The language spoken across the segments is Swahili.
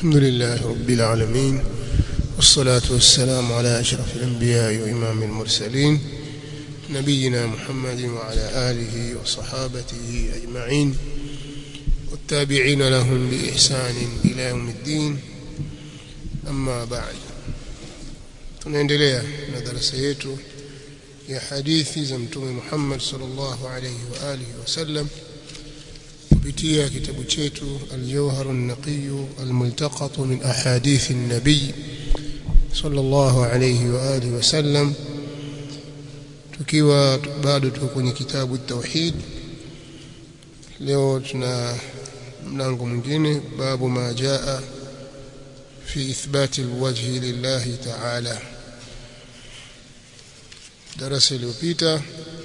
الحمد لله رب العالمين والصلاة والسلام على أشرف الأنبياء وإمام المرسلين نبينا محمد وعلى آله وصحابته أجمعين والتابعين لهم بإحسان إلى يوم الدين أما بعد tunaendelea na darasa yetu ya hadithi za mtume Muhammad sallallahu alayhi wa alihi wasallam kupitia kitabu chetu al-Jawhar an-Naqiy al-Multaqat min ahadith an-nabiy sallallahu alayhi wa alihi wasallam tukiwa bado tuko kwenye kitabu tauhid leo tuna mlango mwingine babu ma jaa fi ithbati alwajhi lillahi ta'ala darasa iliyopita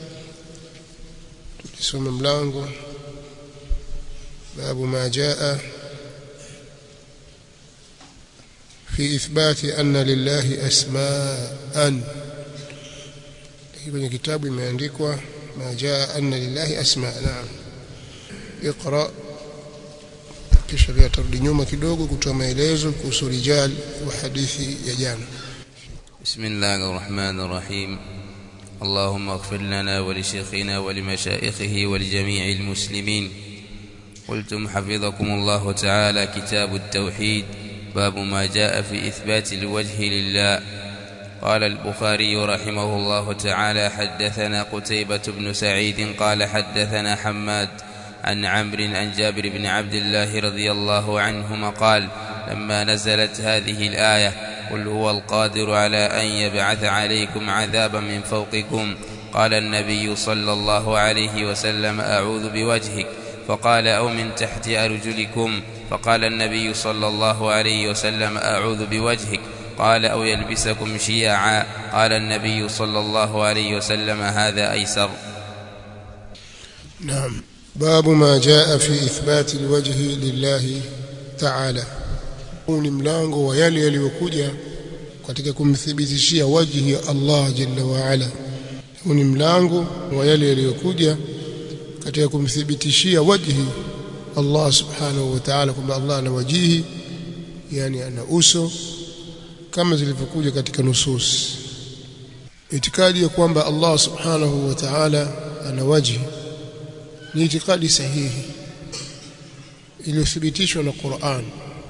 tulisoma mlango babu ma jaa في إثبات أن لله أسماء kwenye kitabu imeandikwa ma jaa anna lillahi asma naam iqra kisha pia turudi nyuma kidogo kutoa maelezo kuhusu rijal wa hadithi ya jana بسم الله الرحمن الرحيم اللهم اغفر لنا ولشيخنا ولمشائخه ولجميع المسلمين قلتم حفظكم الله تعالى كتاب التوحيد باب ما جاء في إثبات الوجه لله قال البخاري رحمه الله تعالى حدثنا قتيبة بن سعيد قال حدثنا حماد عن عمرو عن جابر بن عبد الله رضي الله عنهما قال لما نزلت هذه الآية قل هو القادر على أن يبعث عليكم عذابا من فوقكم قال النبي صلى الله عليه وسلم أعوذ بوجهك فقال أو من تحت أرجلكم فقال النبي صلى الله عليه وسلم أعوذ بوجهك قال أو يلبسكم شيعا قال النبي صلى الله عليه وسلم هذا أيسر نعم باب ما جاء في إثبات الوجه لله تعالى huu ni mlango wa yale yaliyokuja katika kumthibitishia wajhi ya Allah jalla wa ala huu ni mlango wa yale yaliyokuja katika kumthibitishia wajhi Allah subhanahu wa ta'ala kwamba Allah ana wajihi yani ana uso kama zilivyokuja katika nusus itikadi ya kwamba Allah subhanahu wa ta'ala ana wajhi ni itikadi sahihi iliyothibitishwa na Qur'an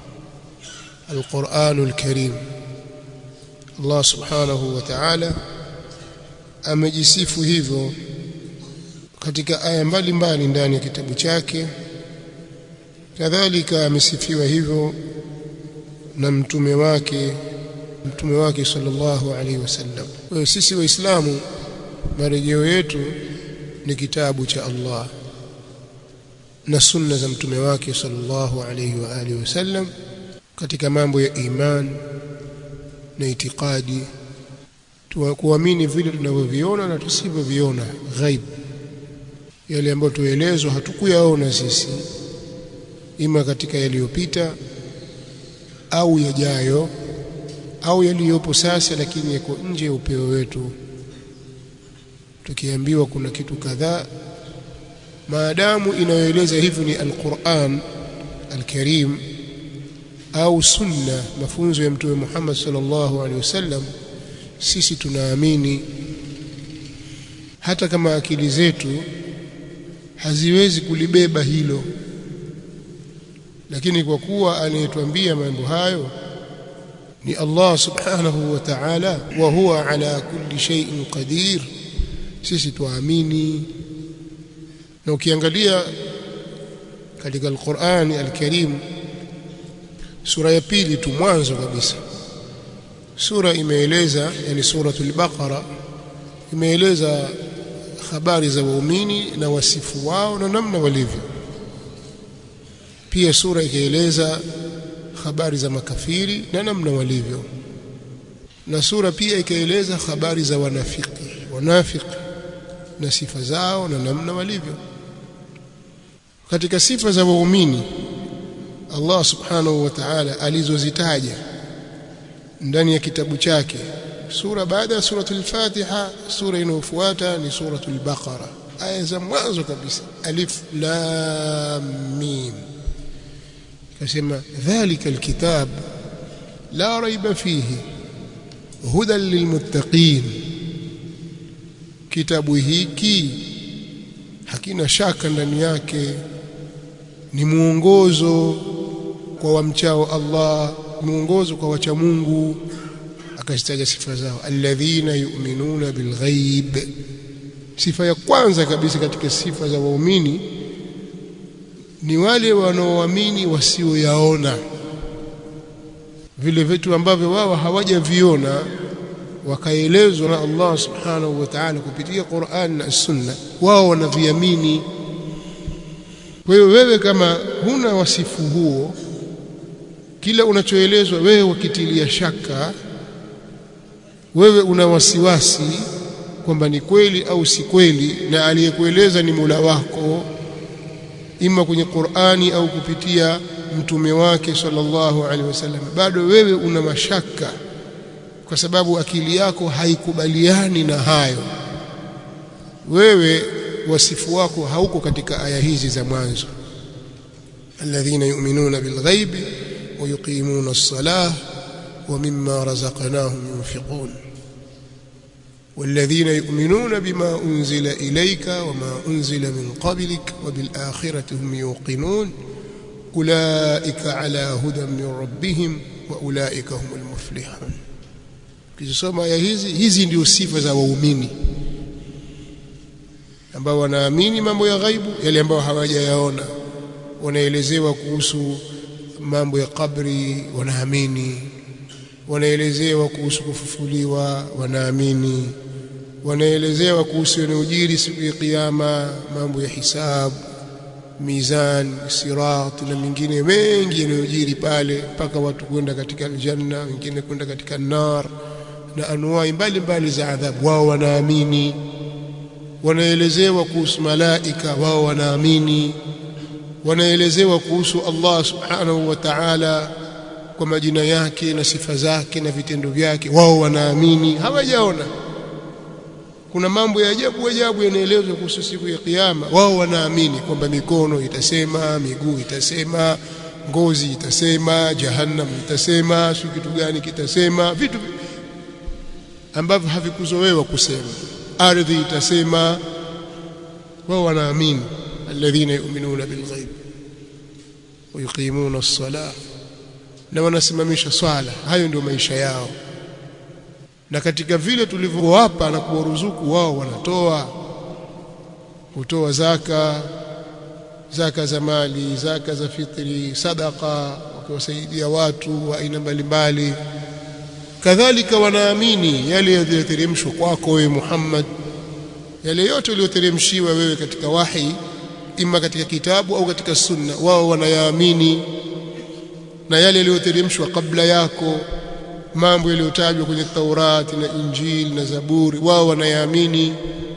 القرآن الكريم الله سبحانه وتعالى amejisifu hivyo katika aya mbalimbali ndani ya kitabu chake kadhalika amesifiwa hivyo na mtume wake mtume wake sallallahu alaihi wasallam kwa hiyo sisi waislamu marejeo yetu ni kitabu cha Allah na sunna za mtume wake sallallahu alaihi wa alihi wasallam katika mambo ya iman na itikadi kuamini vile tunavyoviona na tusivyoviona ghaib yale ambayo tuelezwa hatukuyaona sisi ima katika yaliyopita au yajayo au yaliyopo sasa lakini yako nje ya upeo wetu tukiambiwa kuna kitu kadhaa maadamu inayoeleza hivyo ni alquran alkarim au sunna mafunzo ya mtume Muhammad sallallahu alaihi wasallam sisi tunaamini hata kama akili zetu haziwezi kulibeba hilo lakini kwa kuwa anayetuambia mambo hayo ni Allah subhanahu wa ta'ala wa huwa ala kulli shay'in qadir sisi tuamini na ukiangalia katika al-Qur'an al-Karim sura ya pili tu mwanzo kabisa sura imeeleza yani suratul baqara imeeleza habari za waumini na wasifu wao na namna walivyo pia sura ikaeleza habari za makafiri na namna walivyo na sura pia ikaeleza habari za wanafiki wanafiki na sifa zao na namna walivyo katika sifa za waumini Allah subhanahu wa ta'ala alizozitaja ndani ya kitabu chake sura baada ya suratul Fatiha sura inayofuata ni suratul Baqara aya za mwanzo kabisa alif lam mim kasema dhalika alkitab la raiba fihi hudan lilmuttaqin kitabu hiki hakina shaka ndani yake ni muongozo kwa wamchao Allah muongozo kwa wacha Mungu akazitaja sifa zao alladhina yu'minuna bilghaib sifa ya kwanza kabisa katika sifa za waumini ni wale wanaoamini wasioyaona vile vitu ambavyo wao hawajaviona wakaelezwa na Allah subhanahu wa ta'ala kupitia Qur'an na Sunna wao wanaviamini kwa hiyo wewe kama huna wasifu huo kila unachoelezwa wewe wakitilia shaka wewe una wasiwasi kwamba ni kweli au si kweli na aliyekueleza ni Mola wako ima kwenye Qur'ani au kupitia mtume wake sallallahu alaihi wasallam bado wewe una mashaka kwa sababu akili yako haikubaliani na hayo wewe wasifu wako hauko katika aya hizi za mwanzo alladhina yu'minuna bilghaibi wa yuqimuna as-salah wa mimma razaqnahum yunfiqun والذين يؤمنون بما أنزل إليك وما أنزل من قبلك وبالآخرة هم يوقنون أولئك على هدى من ربهم وأولئك هم المفلحون kisoma aya hizi hizi ndio sifa za waumini ambao wanaamini mambo ya ghaibu yale ambayo hawajayaona wanaelezewa kuhusu mambo ya kabri wanaamini wanaelezewa kuhusu kufufuliwa wanaamini wanaelezewa kuhusu yanayojiri siku ya kiyama mambo ya hisabu mizan sirat na mengine mengi yanayojiri pale mpaka watu kwenda katika aljanna wengine kwenda katika nar na anuwai mbalimbali za adhabu wao wanaamini wanaelezewa kuhusu malaika wao wanaamini wanaelezewa kuhusu Allah subhanahu wa ta'ala kwa majina yake na sifa zake na vitendo vyake wao wanaamini hawajaona kuna mambo ya ajabu ajabu yanaelezwa kuhusu siku ya kiyama wao wanaamini kwamba mikono itasema miguu itasema ngozi itasema jahannam itasema si kitu gani kitasema vitu ambavyo havikuzowewa kusema ardhi itasema wao wanaamini alladhina yu'minuna bilghaib wa yuqimuna as-salah na wanasimamisha swala hayo ndio maisha yao na katika vile tulivyowapa na kuwaruzuku wao wanatoa kutoa zaka zaka za mali zaka za fitri sadaka wakiwasaidia watu wa aina mbalimbali kadhalika wanaamini yale yaliyoteremshwa kwako wewe Muhammad yale yote yaliyoteremshiwa wewe katika wahi ima katika kitabu au katika sunna wao wanayaamini na yale yaliyoteremshwa kabla yako mambo yaliyotajwa kwenye Taurati na Injili na Zaburi wao wanayaamini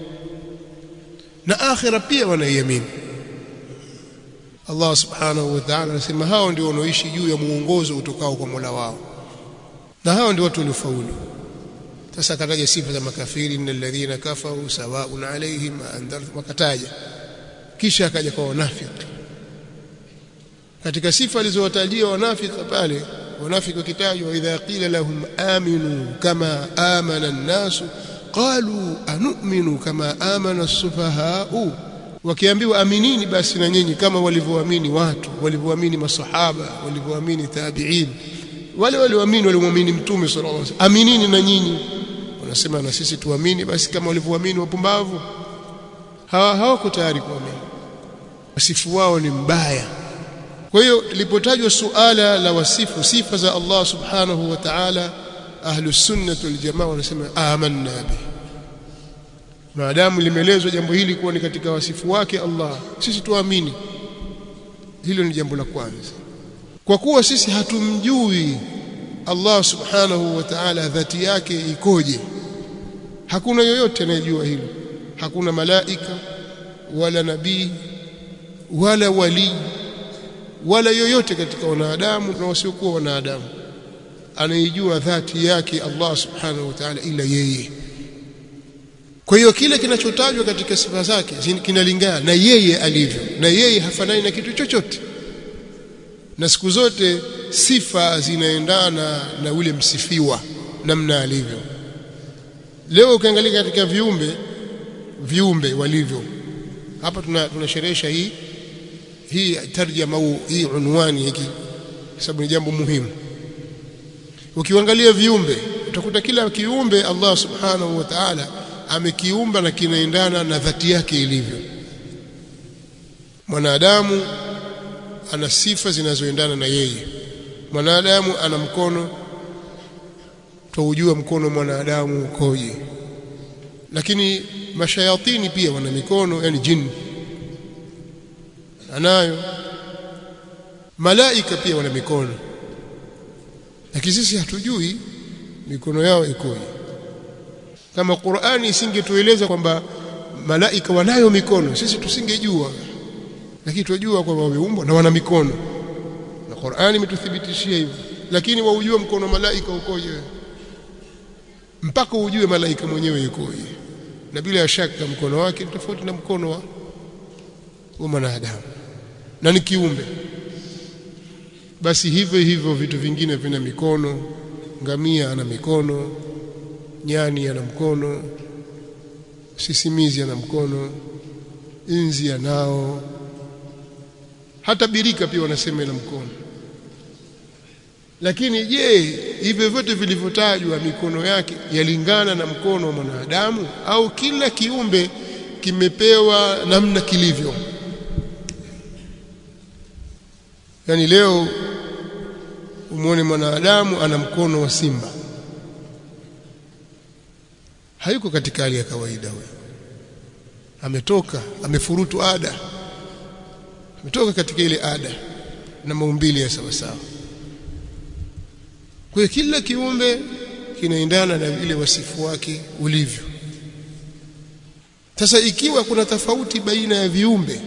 na akhira pia wanaiamini Allah subhanahu wa ta'ala anasema hao ndio wanaoishi juu ya muongozo utokao kwa Mola wao na hao ndio watu waliofaulu sasa akataja sifa za makafiri innal ladhina kafaru sawaun alaihim andartum wakataja kisha akaja kwa wanafiki katika sifa alizowatajia wanafiki pale wanafiki wakitajwa idha qila lahum aminu kama amana an-nas qalu anu'minu kama amana as-sufaha'u wakiambiwa aminini basi na nyinyi kama walivyoamini watu walivyoamini masahaba walivyoamini tabi'in wale walioamini walimwamini mtume sallallahu alaihi wasallam aminini na nyinyi wanasema na sisi tuamini basi kama walivyoamini wapumbavu hawa hawako tayari kuamini wasifu wao ni mbaya kwa hiyo lipotajwa suala la wasifu sifa za Allah subhanahu wa ta'ala ahlus sunnah wal jamaa wanasema amanna bi maadamu limeelezwa jambo hili kuwa ni katika wasifu wake Allah sisi tuamini hilo ni jambo la kwanza kwa kuwa sisi hatumjui Allah subhanahu wa ta'ala dhati yake ikoje hakuna yoyote anayejua hilo hakuna malaika wala nabii wala wali wala yoyote katika wanadamu na wasiokuwa wanadamu anayejua dhati yake Allah subhanahu wa ta'ala ila yeye kwa hiyo kile kinachotajwa katika sifa zake kinalingana na yeye alivyo na yeye hafanani na kitu chochote na siku zote sifa zinaendana na ule msifiwa namna alivyo leo ukiangalia katika viumbe viumbe walivyo hapa tuna tunasherehesha hii hii tarjama au hii unwani hiki sababu ni jambo muhimu ukiangalia viumbe utakuta kila kiumbe Allah subhanahu wa ta'ala amekiumba na kinaendana na dhati yake ilivyo mwanadamu ana sifa zinazoendana na yeye mwanadamu ana mkono twaujua mkono mwanadamu ukoje lakini mashayatini pia wana mikono yani jini anayo malaika pia wana mikono lakini sisi hatujui mikono yao ikoje kama Qur'ani isingetueleza kwamba malaika wanayo mikono sisi tusingejua lakini tunajua kwamba wameumbwa na wana mikono na Qur'ani imetuthibitishia hivyo lakini waujue mkono malaika ukoje mpaka ujue malaika mwenyewe yukoje na bila shaka mkono wake ni tofauti na mkono wa wa mwanadamu na ni kiumbe basi hivyo hivyo vitu vingine vina mikono ngamia ana mikono nyani ana mkono sisimizi ana mkono inzi anao hata birika pia wanasema ina mkono lakini je hivyo vyote vilivyotajwa mikono yake yalingana na mkono wa mwanadamu au kila kiumbe kimepewa namna kilivyo yani leo umwone mwanadamu ana mkono wa simba hayuko katika hali ya kawaida huyo ametoka amefurutu ada ametoka katika ile ada na maumbile ya sawa sawa kwa hiyo kila kiumbe kinaendana na vile wasifu wake ulivyo sasa ikiwa kuna tofauti baina ya viumbe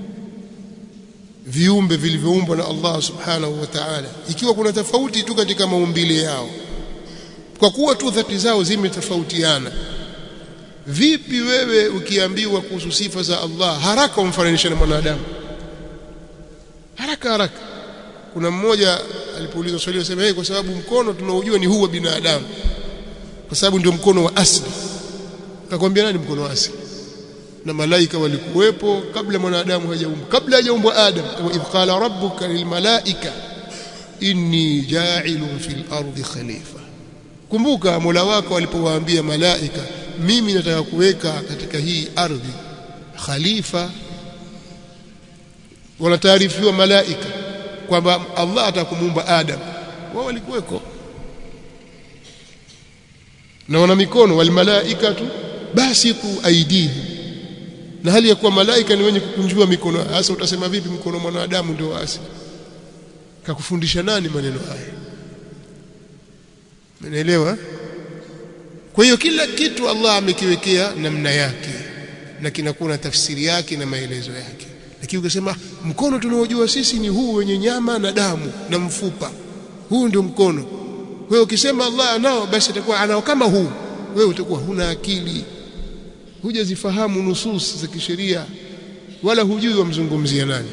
viumbe vilivyoumbwa na Allah subhanahu wa ta'ala ikiwa kuna tofauti tu katika maumbile yao kwa kuwa tu dhati zao zimetofautiana vipi wewe ukiambiwa kuhusu sifa za Allah haraka umfananishe na mwanadamu haraka haraka kuna mmoja alipoulizwa swali akasema hey, kwa sababu mkono tunaojua ni huu wa binadamu kwa sababu ndio mkono wa asili akakwambia nani mkono wa asili na malaika walikuwepo kabla mwanadamu hajaumbwa kabla hajaumbwa adam kama idh qala rabbuka lilmalaika inni ja'ilun fil ardi khalifa kumbuka mola wako alipowaambia malaika mimi nataka kuweka katika hii ardhi khalifa wanataarifiwa malaika kwamba Allah atakumuumba Adam wao walikuweko na wana mikono wal malaikatu basitu aidihi na hali ya kuwa malaika ni wenye kukunjua mikono hasa utasema vipi mkono mwanadamu ndio wasi kakufundisha nani maneno haya umeelewa kwa hiyo kila kitu Allah amekiwekea namna yake na kinakuwa na tafsiri yake na maelezo yake lakini ukisema mkono tunaojua sisi ni huu wenye nyama na damu na mfupa huu ndio mkono wewe ukisema Allah anao basi atakuwa anao kama huu wewe utakuwa huna akili hujazifahamu nusus za kisheria wala hujui wamzungumzia nani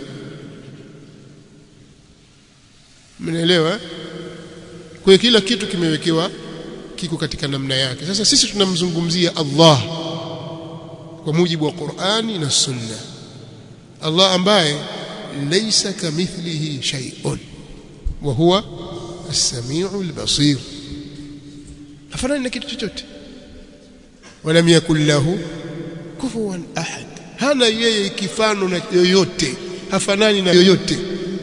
mnaelewa kwa kila kitu kimewekewa kiko katika namna yake sasa sisi tunamzungumzia Allah kwa mujibu wa Qur'ani na Sunna Allah ambaye laysa kamithlihi shay'un wa huwa as-sami'u al-basir hafanani na kitu chochote walam yakul lahu kufuwan ahad hana yeye kifano na yoyote hafanani na yoyote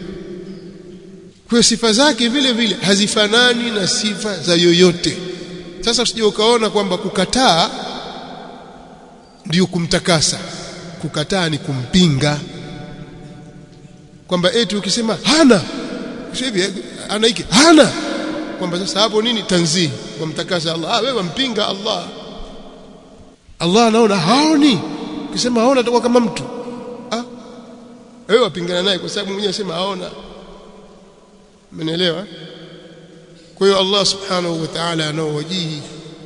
kwa sifa zake vile vile hazifanani na sifa za yoyote sasa usije ukaona kwamba kukataa ndio kumtakasa kukataa ni kumpinga kwamba eti ukisema hana hivi ana hiki hana kwamba sasa hapo nini tanzihi wamtakasa Allah ah wewe wampinga Allah Allah anaona haoni ukisema haona atakuwa kama mtu ah wewe wapingana naye kwa sababu mwenyewe anasema haona Mmenielewa? Kwa hiyo Allah Subhanahu wa Ta'ala anao wajihi.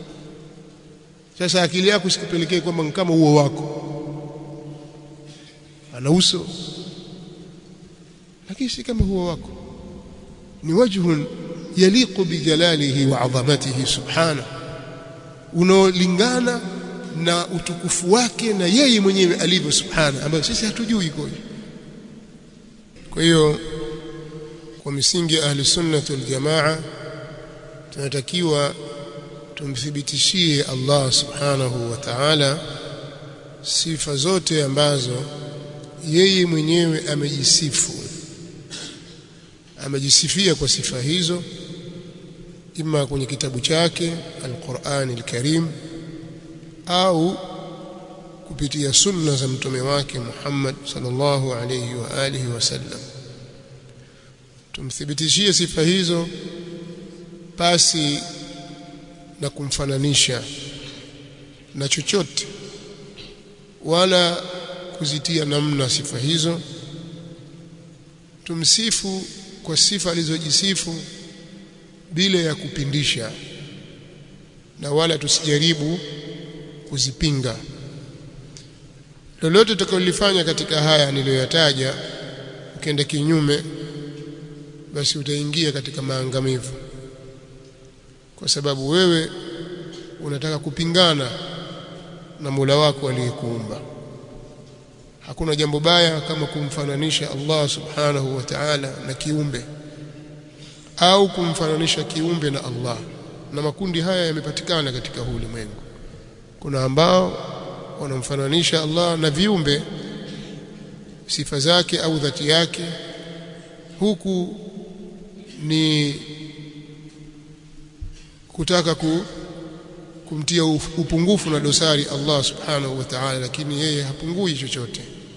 Sasa akili yako sikupelekee kwamba kama huo wako. Ana uso. Lakini si kama huo wako. ni wajhun yaliqu bijalalihi wa adhamatihi subhanahu unaolingana na utukufu wake na yeye mwenyewe alivyo subhana ambayo sisi hatujui ikoje kwa hiyo kwa misingi ya ahli sunnah wal jamaa tunatakiwa tumthibitishie Allah subhanahu wa ta'ala sifa zote ambazo yeye mwenyewe amejisifu amejisifia kwa sifa hizo ima kwenye kitabu chake Al-Qur'an Al-Karim au kupitia sunna za mtume wake Muhammad sallallahu alayhi wa alihi wasallam tumthibitishie sifa hizo pasi na kumfananisha na chochote wala kuzitia namna sifa hizo tumsifu kwa sifa alizojisifu bila ya kupindisha na wala tusijaribu kuzipinga lolote utakalolifanya katika haya niliyoyataja ukienda kinyume basi utaingia katika maangamivu kwa sababu wewe unataka kupingana na Mola wako aliyekuumba hakuna jambo baya kama kumfananisha Allah subhanahu wa ta'ala na kiumbe au kumfananisha kiumbe na Allah na makundi haya yamepatikana katika huu ulimwengu kuna ambao wanamfananisha Allah na viumbe sifa zake au dhati yake huku ni kutaka ku, kumtia upungufu na dosari Allah subhanahu wa ta'ala lakini yeye hapungui chochote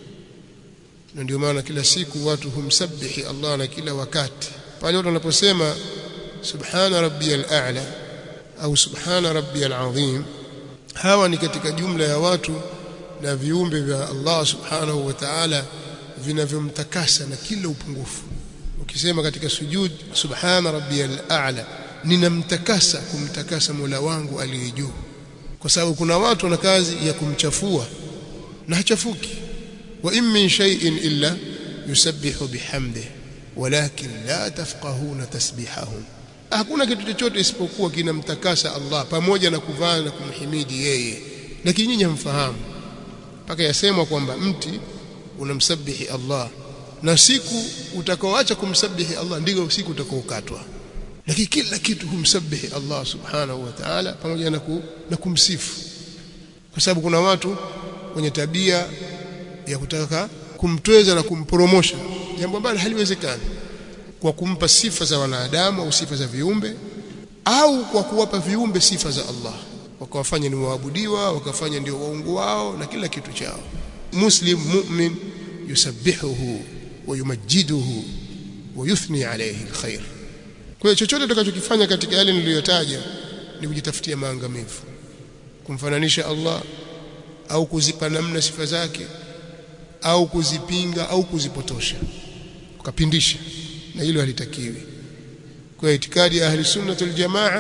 na ndio maana kila siku watu humsabihi Allah na kila wakati pale watu wanaposema subhana rabbiyal a'la au subhana rabbiyal azim hawa ni katika jumla ya watu na viumbe vya Allah subhanahu wa ta'ala vinavyomtakasa na kila upungufu ukisema katika sujud subhana rabbiyal a'la ninamtakasa kumtakasa Mola wangu aliye juu kwa sababu kuna watu wana kazi ya kumchafua na hachafuki wa in min shay'in illa yusabbihu bihamdihi walakin la tafqahuna tasbihahum hakuna kitu chochote isipokuwa kinamtakasa Allah pamoja na kuvaa na kumhimidi yeye lakini nyinyi hamfahamu mpaka yasemwa kwamba mti unamsabihi Allah na siku utakaoacha kumsabihi Allah ndio siku utakaokatwa lakini kila kitu humsabihi Allah subhanahu wa ta'ala pamoja na, ku, na kumsifu kwa sababu kuna watu wenye tabia ya kutaka kumtweza na kumporomosha jambo ambalo haliwezekani kwa kumpa sifa za wanadamu au sifa za viumbe au kwa kuwapa viumbe sifa za Allah wakawafanya ni waabudiwa wakafanya ndio waungu wao na kila kitu chao muslim mu'min yusabbihuhu wa yumajjiduhu wa yuthni alayhi alkhair kwa hiyo chochote utakachokifanya katika yale niliyotaja ni kujitafutia maangamivu kumfananisha Allah au kuzipa namna sifa zake au kuzipinga au kuzipotosha ukapindisha na hilo halitakiwi kwa itikadi ya ahli sunna wal jamaa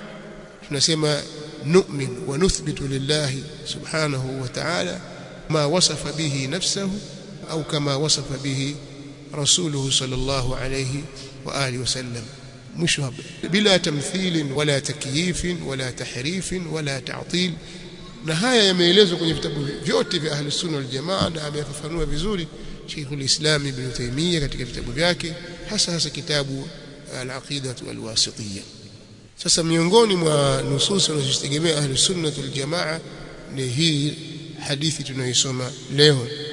tunasema nu'min wa nuthbitu lillahi subhanahu wa ta'ala ma wasafa bihi nafsuhu au kama wasafa bihi rasuluhu sallallahu alayhi wa alihi wasallam mwisho hapa bila tamthilin wala takyifin wala tahrifin wala ta'til na haya yameelezwa kwenye vitabu vyote vya ahli sunna wal jamaa na amefafanua vizuri Sheikh al-Islam Ibn Taymiyyah katika vitabu vyake hasa hasa kitabu al-Aqida al-Wasitiyya sasa miongoni mwa nusus wanazozitegemea ahli sunna wal jamaa ni hii hadithi tunayoisoma leo